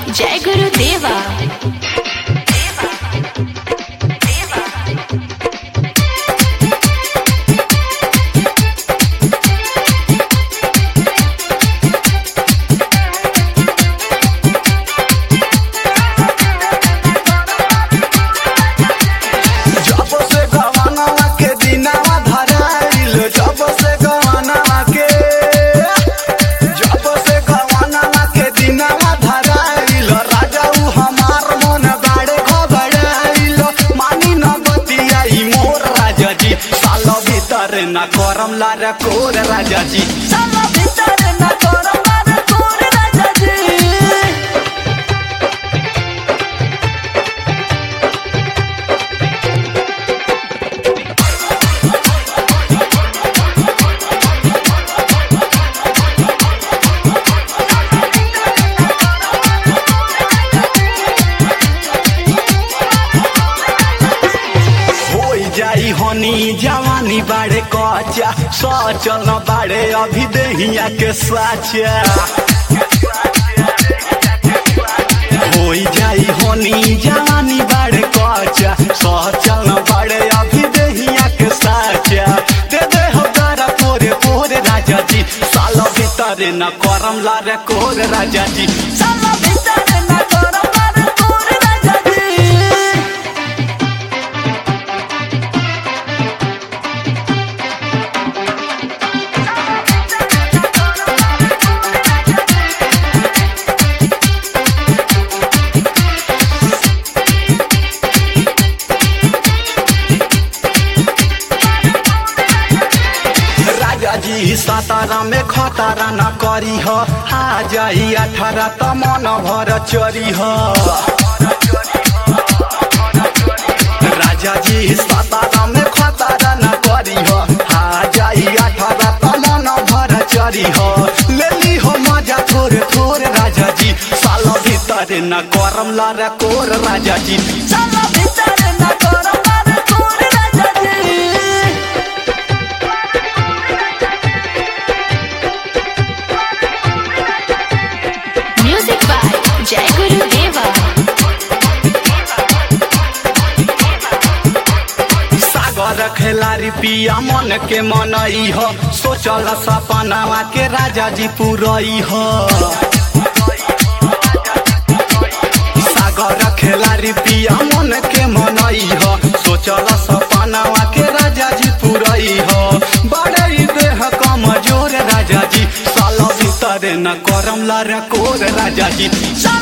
जय गुरुदेवा जब से गवानवा के दिनावा धराइल जब से गवानवा के जब से गवानवा के दिनावा धराइल राजा उ हमार मन बाड़े घबराइल मानी न बतियाई मोर राजा जी साल भीतर न करम लार कोर राजा जी साल भीतर न करम लार कोर राजा जी होई जाई हनी जवानी बाड़े कच्चा सचल न बाड़े अभी देहिया के साचा होई जाई हनी जवानी बाड़े कच्चा सचल न बाड़े अभी देहिया के साचा दे दे हो तारा पोरे पोरे राजा जी साल भीतर न करम लारे कोर राजा जी साल भीतर न करम लारे कोर राजा जी राजा जी सातारा में खतारा न करी ह आ जाई अठारह त मन भर चरी ह राजा जी सातारा में खतारा न करी ह आ जाई अठारह त मन भर चरी ह लेली हो मजा थोरे थोरे राजा जी साल भीतर न करम लार कोर राजा जी साल भीतर न करम लार कोर राजा जी म्यूजिक बाय जय गुरुदेवा सागर खेलारी पिया मन के मनई हो सोचल सपनावा के राजा जी पुरई हो सागर खेलारी पिया मन के मनई हो सोचल सपनावा के राजा जी पुरई हो बड़े ही देह कमजोर राजा जी साल भीतर न करम लार कोर राजा जी साल